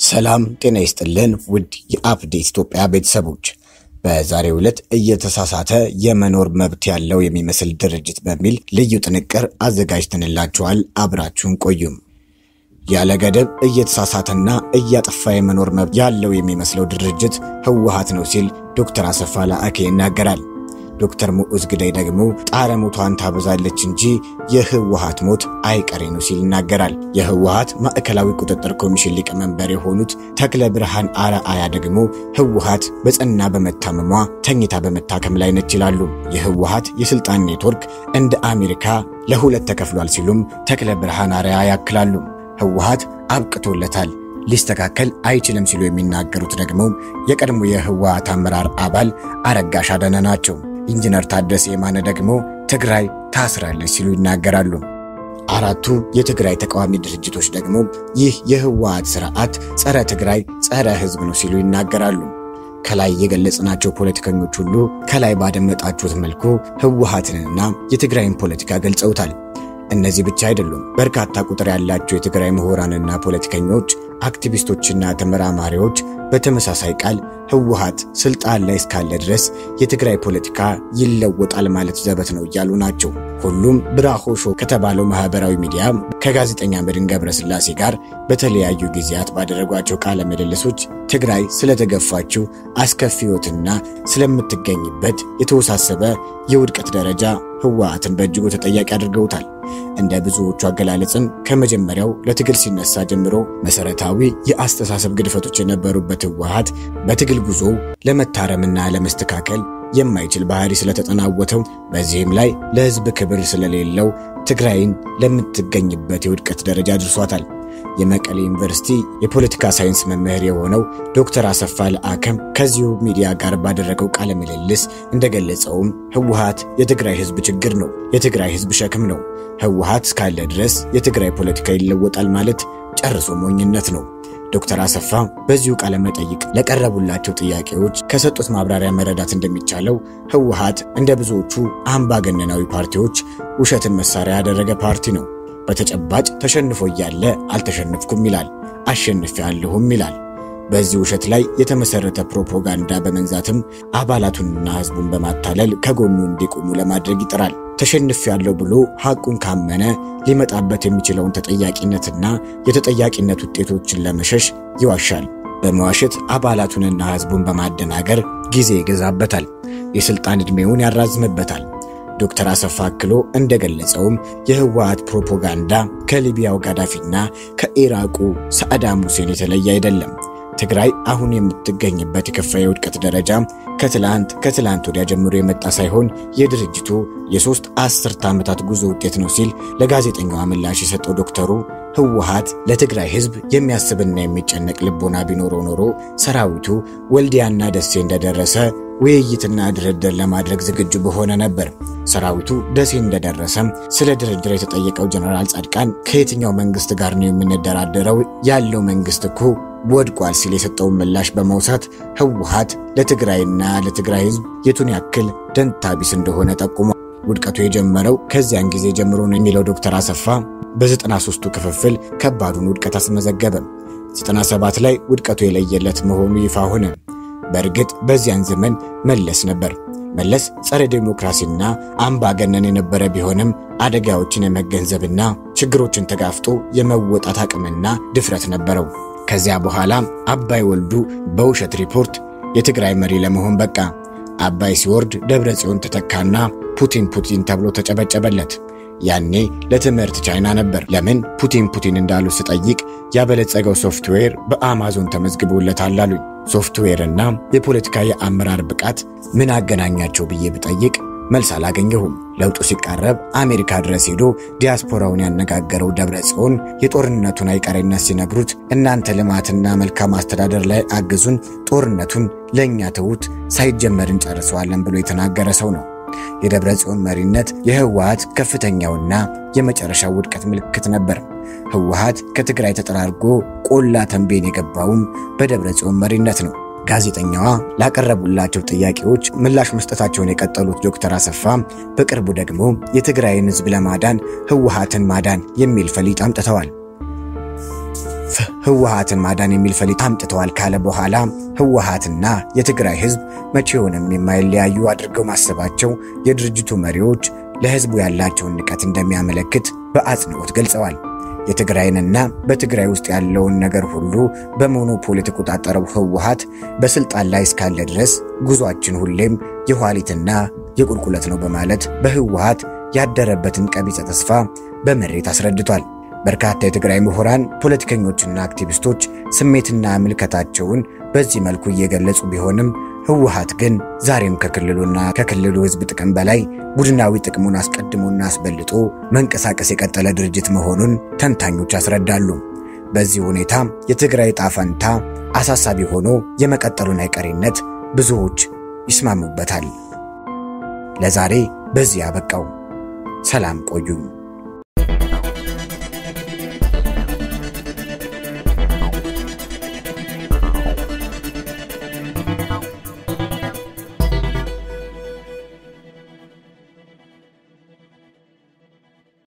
ሰላም ጤና ይስጥልን ውድ የአፕዴት ኢትዮጵያ ቤተሰቦች፣ በዛሬው ዕለት እየተሳሳተ የመኖር መብት ያለው የሚመስል ድርጅት በሚል ልዩ ጥንቅር አዘጋጅተንላችኋል። አብራችሁን ቆዩም። ያለ ገደብ እየተሳሳተና እያጠፋ የመኖር መብት ያለው የሚመስለው ድርጅት ህወሓት ነው ሲል ዶክተር አሰፋ ላአኬ ይናገራል። ዶክተር ሙዑዝ ግዳይ ደግሞ ጣረ ሞቷን ታበዛለች እንጂ የህወሓት ሞት አይቀሬ ነው ሲል ይናገራል። የህወሓት ማዕከላዊ ቁጥጥር ኮሚሽን ሊቀመንበር የሆኑት ተክለ ብርሃን አርአያ ደግሞ ህወሓት በጸና በመታመሟ ተኝታ በመታከም ላይ ነች ይላሉ። የህወሓት የስልጣን ኔትወርክ እንደ አሜሪካ ለሁለት ተከፍሏል ሲሉም ተክለ ብርሃን አርአያ ያክላሉ። ህወሓት አብቅቶለታል ሊስተካከል አይችልም ሲሉ የሚናገሩት ደግሞ የቀድሞ የህወሓት አመራር አባል አረጋሽ አዳነ ናቸው። ኢንጂነር ታደሰ የማነ ደግሞ ትግራይ ታስራለች ሲሉ ይናገራሉ። አራቱ የትግራይ ተቃዋሚ ድርጅቶች ደግሞ ይህ የህወሓት ስርዓት ጸረ ትግራይ፣ ጸረ ህዝብ ነው ሲሉ ይናገራሉ። ከላይ የገለጽናቸው ፖለቲከኞች ሁሉ ከላይ ባደመጣችሁት መልኩ ህወሓትንና የትግራይን ፖለቲካ ገልጸውታል። እነዚህ ብቻ አይደሉም። በርካታ ቁጥር ያላቸው የትግራይ ምሁራንና ፖለቲከኞች፣ አክቲቪስቶችና ተመራማሪዎች በተመሳሳይ ቃል ህወሓት ስልጣን ላይ እስካለ ድረስ የትግራይ ፖለቲካ ይለወጣል ማለት ዘበት ነው እያሉ ናቸው። ሁሉም ብራሆ ሾው ከተባለው ማህበራዊ ሚዲያ ከጋዜጠኛ መድን ገብረስላሴ ጋር በተለያዩ ጊዜያት ባደረጓቸው ቃለ ምልልሶች ትግራይ ስለተገፋችው አስከፊ ህይወትና ስለምትገኝበት የተወሳሰበ የውድቀት ደረጃ ህወሓትን በእጅጉ ተጠያቂ አድርገውታል። እንደ ብዙዎቹ አገላለጽም ከመጀመሪያው ለትግል ሲነሳ ጀምሮ መሰረታዊ የአስተሳሰብ ግድፈቶች የነበሩበት ህወሓት በትግል ጉዞ ለመታረምና ለመስተካከል የማይችል ባህሪ ስለተጠናወተው በዚህም ላይ ለህዝብ ክብር ስለሌለው ትግራይን ለምትገኝበት የውድቀት ደረጃ አድርሷታል። የመቀሌ ዩኒቨርሲቲ የፖለቲካ ሳይንስ መምህር የሆነው ዶክተር አሰፋ ለአከም ከዚሁ ሚዲያ ጋር ባደረገው ቃለ ምልልስ እንደገለጸውም ህወሓት የትግራይ ህዝብ ችግር ነው፣ የትግራይ ህዝብ ሸክም ነው። ህወሓት እስካለ ድረስ የትግራይ ፖለቲካ ይለወጣል ማለት ጨርሶ ሞኝነት ነው። ዶክተር አሰፋ በዚሁ ቃለ መጠይቅ ለቀረቡላቸው ጥያቄዎች ከሰጡት ማብራሪያ መረዳት እንደሚቻለው ህወሓት እንደ ብዙዎቹ አምባገነናዊ ፓርቲዎች ውሸትን መሳሪያ ያደረገ ፓርቲ ነው። በተጨባጭ ተሸንፎ እያለ አልተሸነፍኩም ይላል፣ አሸንፌያለሁም ይላል። በዚህ ውሸት ላይ የተመሰረተ ፕሮፓጋንዳ በመንዛትም አባላቱንና ህዝቡን በማታለል ከጎኑ እንዲቆሙ ለማድረግ ይጥራል። ተሸንፌያለሁ ብሎ ሐቁን ካመነ ሊመጣበት የሚችለውን ተጠያቂነትና የተጠያቂነት ውጤቶችን ለመሸሽ ይዋሻል። በመዋሸት አባላቱንና ህዝቡን በማደናገር ጊዜ ይገዛበታል፣ የሥልጣን ዕድሜውን ያራዝምበታል። ዶክተር አሰፋ አክሎ እንደገለጸውም የህወሓት ፕሮፓጋንዳ ከሊቢያው ጋዳፊና ከኢራቁ ሳዳም ሁሴን የተለየ አይደለም። ትግራይ አሁን የምትገኝበት የከፋ የውድቀት ደረጃ ከትላንት ከትላንት ወዲያ ጀምሮ የመጣ ሳይሆን የድርጅቱ የሶስት አስርተ ዓመታት ጉዞ ውጤት ነው ሲል ለጋዜጠኛዋ ምላሽ የሰጠው ዶክተሩ ህወሓት ለትግራይ ህዝብ የሚያስብና የሚጨነቅ ልቦና ቢኖረው ኖሮ ሰራዊቱ ወልዲያና ደሴ እንደደረሰ ውይይትና ድርድር ለማድረግ ዝግጁ በሆነ ነበር። ሰራዊቱ ደሴ እንደደረሰም ስለ ድርድር የተጠየቀው ጀነራል ጻድቃን ከየትኛው መንግስት ጋር ነው የምንደራደረው? ያለው መንግስት እኮ ወድቋል ሲል የሰጠውን ምላሽ በማውሳት ህወሓት ለትግራይና ለትግራይ ህዝብ የቱን ያክል ደንታ ቢስ እንደሆነ ጠቁሟል። ውድቀቱ የጀመረው ከዚያን ጊዜ ጀምሮ ነው የሚለው ዶክተር አሰፋ በዘጠና ሦስቱ ክፍፍል ከባዱን ውድቀት አስመዘገበ። 97 ላይ ውድቀቱ የለየለት መሆኑ ይፋ ሆነ። በእርግጥ በዚያን ዘመን መለስ ነበር። መለስ ጸረ ዴሞክራሲና አምባገነን የነበረ ቢሆንም አደጋዎችን የመገንዘብና ችግሮችን ተጋፍጦ የመወጣት አቅምና ድፍረት ነበረው። ከዚያ በኋላ አባይ ወልዱ በውሸት ሪፖርት የትግራይ መሪ ለመሆን በቃ። አባይ ሲወርድ ደብረ ጽዮን ተተካና ፑቲን ፑቲን ተብሎ ተጨበጨበለት። ያኔ ለትምህርት ቻይና ነበር። ለምን ፑቲን ፑቲን እንዳሉ ስጠይቅ ያበለጸገው ሶፍትዌር በአማዞን ተመዝግቦለታል አሉኝ። ሶፍትዌርና የፖለቲካ የአመራር ብቃት ምን አገናኛቸው ብዬ ብጠይቅ መልስ አላገኘሁም። ለውጡ ሲቃረብ አሜሪካ ድረስ ሄዶ ዲያስፖራውን ያነጋገረው ደብረ ጽዮን የጦርነቱን አይቀሬነት ሲነግሩት እናንተ ልማትና መልካም አስተዳደር ላይ አግዙን፣ ጦርነቱን ለእኛ ተዉት፣ ሳይጀመር እንጨርሰዋለን ብሎ የተናገረ ሰው ነው። የደብረ ጽዮን መሪነት የህወሓት ከፍተኛውና የመጨረሻው ውድቀት ምልክት ነበር። ህወሓት ከትግራይ ተጠራርጎ ቆላ ተንቤን የገባውም በደብረ ጽዮን መሪነት ነው። ጋዜጠኛዋ ላቀረቡላቸው ጥያቄዎች ምላሽ መስጠታቸውን የቀጠሉት ዶክተር አሰፋ በቅርቡ ደግሞ የትግራይን ህዝብ ለማዳን ህወሓትን ማዳን የሚል ፈሊጥ አምጥተዋል። ህወሓትን ማዳን የሚል ፈሊጥ አምጥተዋል ካለ በኋላ ህወሓትና የትግራይ ህዝብ መቼውንም የማይለያዩ አድርገው ማሰባቸው የድርጅቱ መሪዎች ለህዝቡ ያላቸውን ንቀት እንደሚያመለክት በአጽንኦት ገልጸዋል። የትግራይንና በትግራይ ውስጥ ያለውን ነገር ሁሉ በሞኖፖል የተቆጣጠረው ህወሓት በስልጣን ላይ እስካለ ድረስ ጉዟችን ሁሌም የኋሊትና የቁልቁለት ነው በማለት በህወሓት ያደረበትን ቀቢጸ ተስፋ በመሬት አስረድቷል። በርካታ የትግራይ ምሁራን፣ ፖለቲከኞችና አክቲቪስቶች ስሜትና ምልከታቸውን በዚህ መልኩ እየገለጹ ቢሆንም ህወሓት ግን ዛሬም ከክልሉና ከክልሉ ህዝብ ጥቅም በላይ ቡድናዊ ጥቅሙን አስቀድሞና አስበልጦ መንቀሳቀስ የቀጠለ ድርጅት መሆኑን ተንታኞች ያስረዳሉ። በዚህ ሁኔታ የትግራይ ዕጣ ፈንታ አሳሳቢ ሆኖ የመቀጠሉን አይቀሬነት ብዙዎች ይስማሙበታል። ለዛሬ በዚህ ያበቃው። ሰላም ቆዩኝ።